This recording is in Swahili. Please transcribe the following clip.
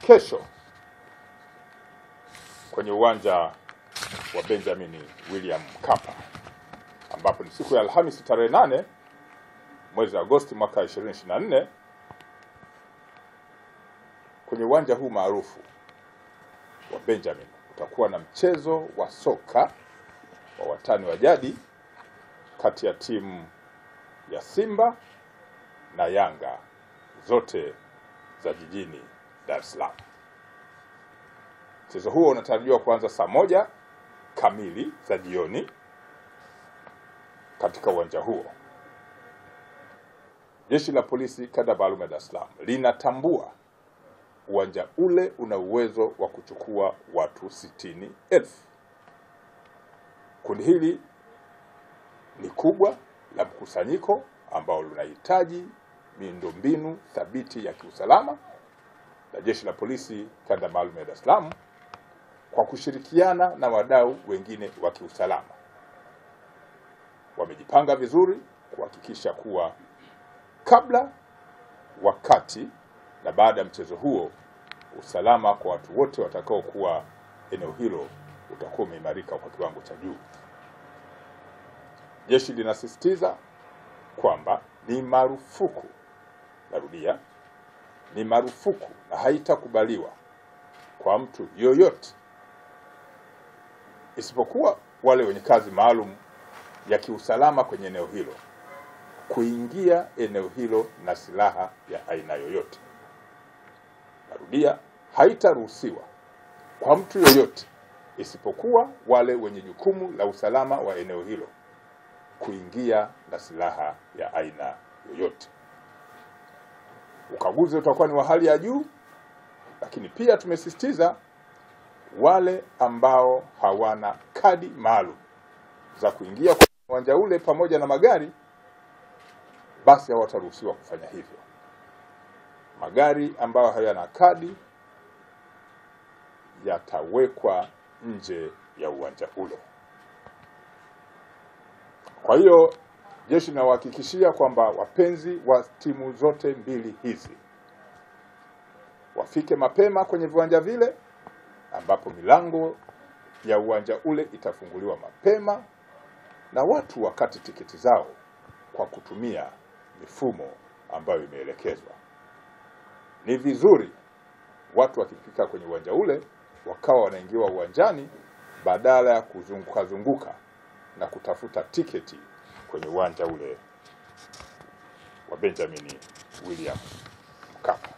kesho kwenye uwanja wa Benjamin William Mkapa ambapo ni siku ya Alhamisi tarehe nane mwezi Agosti mwaka 2024 kwenye uwanja huu maarufu wa Benjamin utakuwa na mchezo wa soka wa watani wa jadi kati ya timu ya Simba na Yanga zote za jijini Dar es Salaam. Mchezo huo unatarajiwa kuanza saa moja kamili za jioni katika uwanja huo. Jeshi la Polisi kanda maalum ya Dar es Salaam linatambua uwanja ule una uwezo wa kuchukua watu sitini elfu. Kundi hili ni kubwa la mkusanyiko ambao linahitaji miundombinu thabiti ya kiusalama, na jeshi la polisi kanda maalum ya Dar es Salaam kwa kushirikiana na wadau wengine wa kiusalama wamejipanga vizuri kuhakikisha kuwa kabla, wakati na baada ya mchezo huo usalama kwa watu wote watakaokuwa eneo hilo utakuwa umeimarika kwa kiwango cha juu. Jeshi linasisitiza kwamba ni marufuku, narudia, ni marufuku na haitakubaliwa kwa mtu yoyote isipokuwa wale wenye kazi maalum ya kiusalama kwenye eneo hilo kuingia eneo hilo na silaha ya aina yoyote. Narudia, haitaruhusiwa kwa mtu yoyote isipokuwa wale wenye jukumu la usalama wa eneo hilo kuingia na silaha ya aina yoyote. Ukaguzi utakuwa ni wa hali ya juu, lakini pia tumesisitiza wale ambao hawana kadi maalum za kuingia kwenye uwanja ule pamoja na magari, basi hawataruhusiwa kufanya hivyo. Magari ambayo hayana kadi yatawekwa nje ya uwanja ule. Kwa hiyo jeshi linawahakikishia kwamba wapenzi wa timu zote mbili hizi wafike mapema kwenye viwanja vile ambapo milango ya uwanja ule itafunguliwa mapema na watu wakati tiketi zao kwa kutumia mifumo ambayo imeelekezwa. Ni vizuri watu wakifika kwenye uwanja ule wakawa wanaingiwa uwanjani badala ya kuzunguka zunguka na kutafuta tiketi kwenye uwanja ule wa Benjamin William Mkapa.